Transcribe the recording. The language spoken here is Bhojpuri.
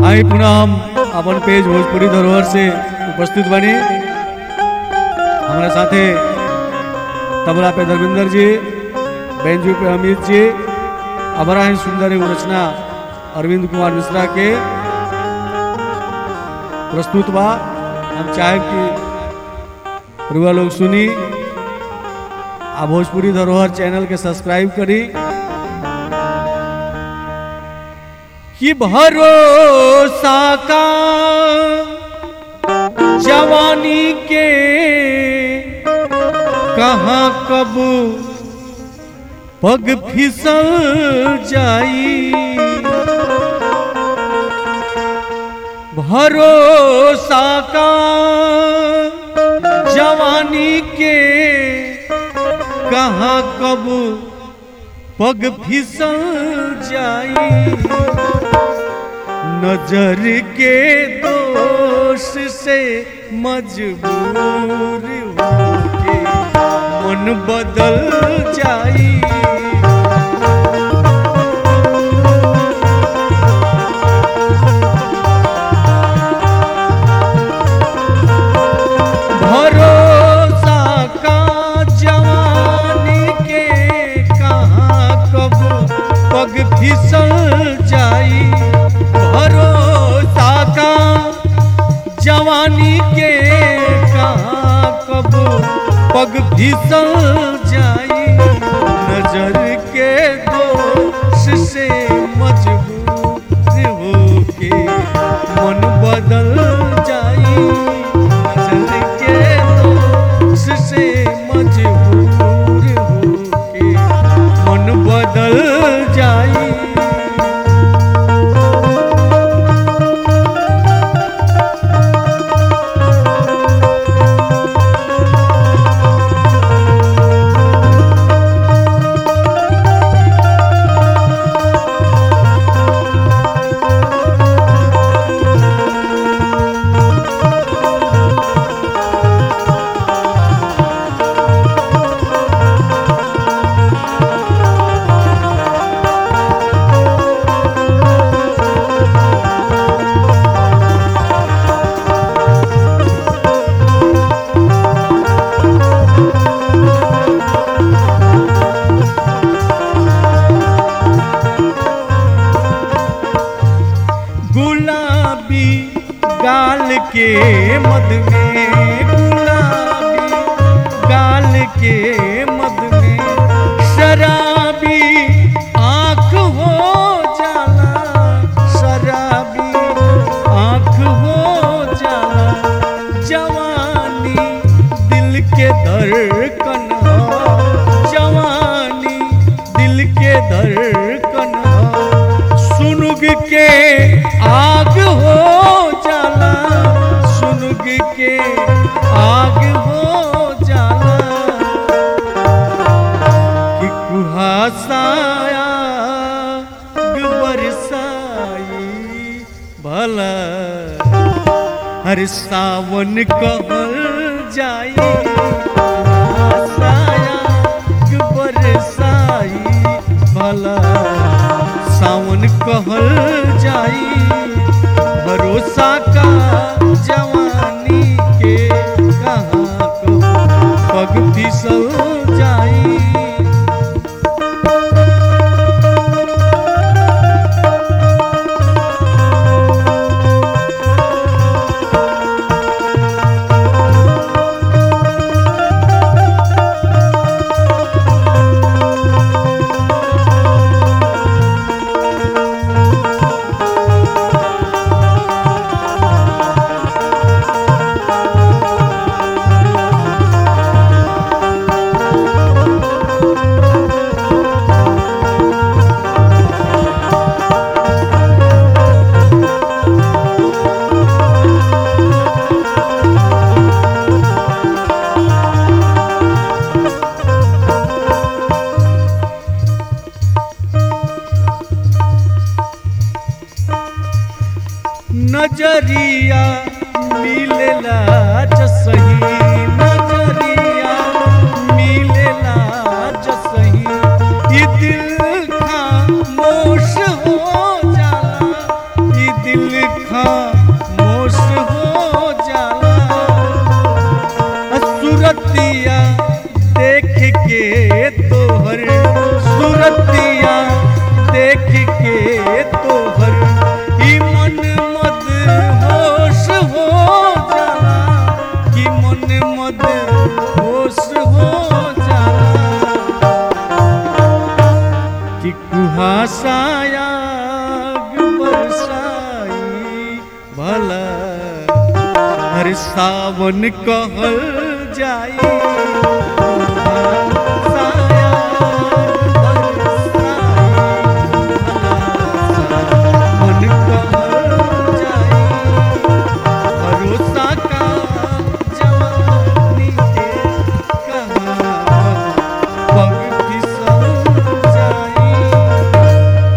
आई पुनः हम अपन पेज भोजपुरी धरोहर से उपस्थित बनी हमारे साथे तबला पे धर्मेंद्र जी बेंजू पे अमित जी अबरा ही सुंदर एगो रचना अरविंद कुमार मिश्रा के प्रस्तुत बा हम चाहे कि रुआ लोग सुनी आ भोजपुरी धरोहर चैनल के सब्सक्राइब करी कि भरोसा का जवानी के कहाँ कब पग फिसल जाई भरोसा का जवानी के कहाँ कब पग फिसल जाई नजर के दोष से मजबूर होके मन बदल जाई भरोसा का जवानी के कहाँ कब पग फिसल जाई भरोसा का जवानी के कहाँ कब पग फिसल जाई नजर के दोष से मजबूर होके मन बदल जाई नजर के दोष से मजबूर होके मन बदल जाई गुलाबी गाल के मद में गुलाबी गाल के मद में शराबी आंख हो जाला शराबी आंख हो जाला जवानी दिल के धड़कन ह जवानी दिल के धड़कन ह सुनुग के आग हो जाला सुनुग के आग हो जाला कि कुहासाया बरसाई भला हर सावन कहल जाई कुहासाया बरसाई भला सावन कहल जाई भरोसा का जवानी के कहाँ को पग फिसल जाई नजरिया मिलेला जसही नजरिया मिलेला जसही ई दिल खामोश हो जाला ई दिल दिल खामोश हो जाला सुरतिया देख के तोहर सुरतिया देख के तोहर ई मन मद होश हो जाला कि मन मद होश हो जाला कि कुहासाया बरसाई भला हर सावन कहल जाई